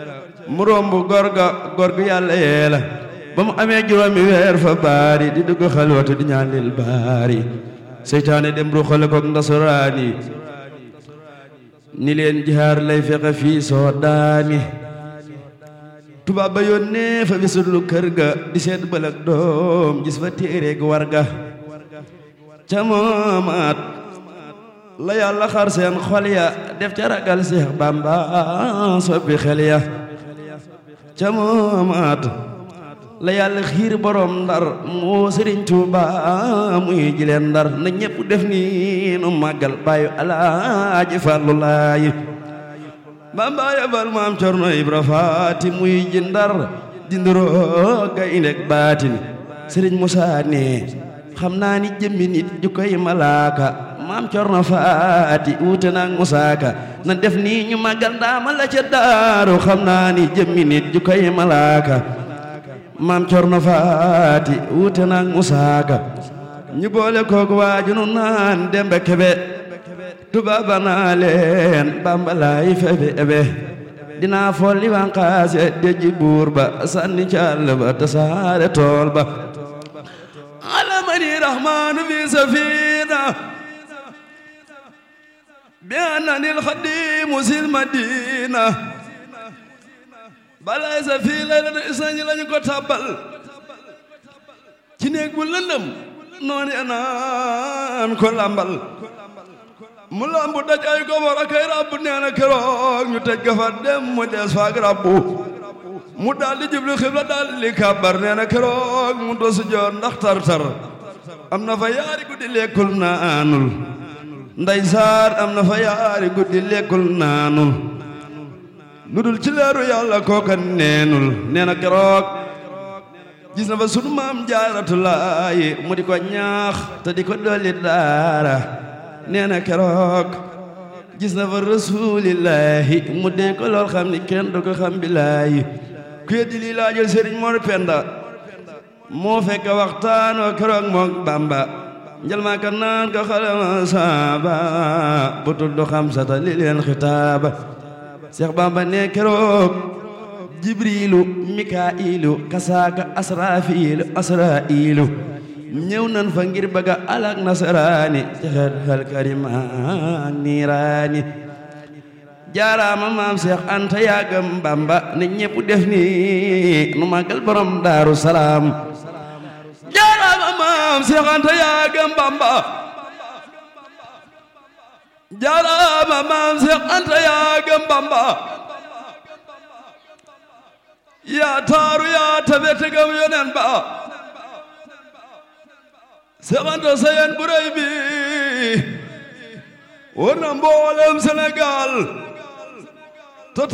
mu romb góor ga góor gu yàlla yee la ba mu amee juróomi weer fa baari di dugg xalwatu di ñaan lil baari seytaane dem ruxale koog ndasuraani ni leen jihaar lay fexe fii soo daani tubaab ba yónnee fa bisulu kër ga di seet bëlëg doom gis fa téere gu war ga ca moomaat la yàlla xar seen xol ya def ca ragal Seex Bamba soppi xel ya ca moomaat la yàlla xiir borom ndar moo Sëriñ Tuuba muy jileen ndar na ñépp def ni nu màggal bàyyu alaaji Fallu Laay Bamba yabal maam Cerno Ibra Faati muy ji ndar dinduroo gayndeg baatin Sëriñ Musaa ne xam naa ni jëmmi nit ju koy malaaka maam Cerno Faati wuute naag musaaka na def nii ñu màggal ndaama la ca daaru xam naa ni jëmmi nit ju koy malaaka maam Cerno Faati wuute naag musaaka ñu boole koog waaju nu naan dembe kebe tubaaba naa leen Bamba laay febe ebe dinaa folli wanqaase deji buur ba sànni càll ba tasaare tool ba alamani rahmaanu fi safina bi annani alxadimu sil madina balay sa fii laylata isnañi lañu ko tabbal ci néeg bu lëndëm noonu naan ko lambal mu lambu daj ay gobor ak ay rabbu nee na keroog ñu tëj ga fa dem mu des faak rabbu mu daal di jublu xibla daal di kàbbar nee na keroog mu dosu joon ndax tar-tar am na fa yaari guddi lekkul naanul nday saar am na fa yaari guddi lekkul naanul lu dul ci leeru yàlla kooka neenul nee na keroog gis na fa sunu maam jaaratulaayi mu di ko ñaax te di ko dolli daara nee na keroog gis na fa rasulillahi mu dee ko lool xam ni kenn du ko xam bilaayi ku yeddi lii laajal sëriñ Mor Penda moo fekk waxtaan wa keroog mook Bamba njal maa ka naan ko xalama saaba bu tudd xam sata li leen xitaaba Seex Bamba ne keroog jibrilu mikailu kasaaka asrafilu asrailu ñëw nan fa ngir bëgga alak nasaraani ci xel xel karima niiraani jaaraama maam Seex Anta yaagam Bamba ne ñépp def ni nu màggal borom Daaru Salaam jaaraama maam Seex Anta yaagam Bamba jaaraama maam Seex Anta yaagam Bamba yaa taaru yaa tabe tegam yonen ba Seex Anta sayen bu rëy bi war na mboolem Sénégal